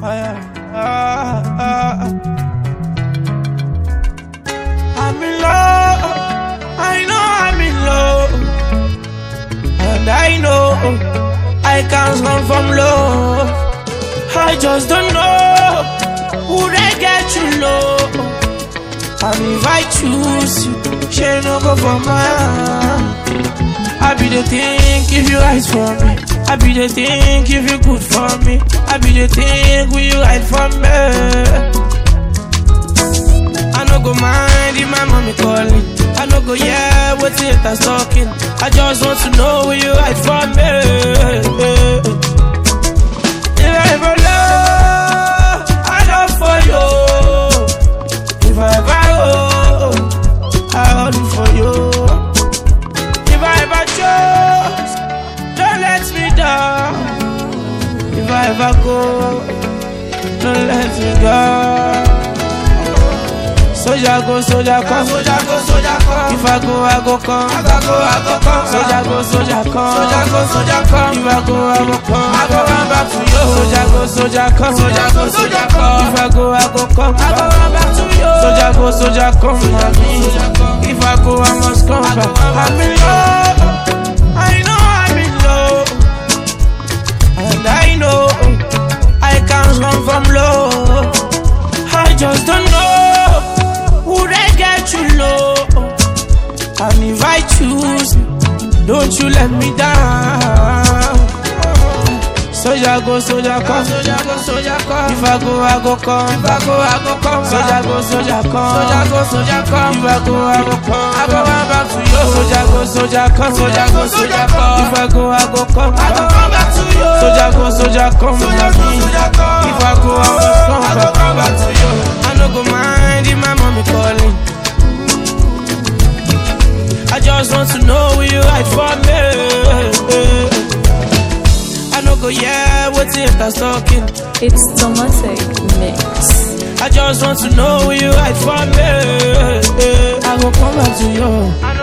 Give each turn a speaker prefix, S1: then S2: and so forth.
S1: I'm in love. I know I'm in love. And I know I can't run from love. I just don't know who they get you low. And if I choose you, she no go for mine. I be the think if you eyes for me. I be the think if you good for me. I be the think will you hide from me. I no go mind if my mommy calling. I no go yeah what haters talking. I just want to know will you hide from me. If I ever love, I love for you. If I ever hold, I hold for you. If I ever chose, don't let me down. If I ever go, don't let me go. Soldier go, soldier come. Soldier go, soldier come. If I go, I go come. If I go, I go come. Soldier go, soldier come. Soldier go, soldier come. If I go, I go come. I go run back to you. Soldier go, soldier come. Soldier go, soldier come. If I go, I go come. I go run back to you. Soldier go, soldier come. If I go, I must come back. I'm in love. I know I'm in love. And I know I can't run from love. I just don't know who they get you low. And if I choose, don't you let me down. Soldier go, soldier come. Soldier go, soldier come. If I go, I go come. If I go, I go come. Soldier go, soldier come. Soldier go, soldier come. If I go, I go come. I go run back to you. Soldier go, soldier come. Soldier go, soldier come. If I go, I go come. I go run back to you. Soldier go, soldier come. Soldier go, soldier come. If I go, I must come. I go run back to you. I no go mind if my mommy calling. I just want to know will you right for me. I no go yeah, what's it that's talking.
S2: It's Tomatic Mix.
S1: I just want to know will you right for me. I go come back to you. I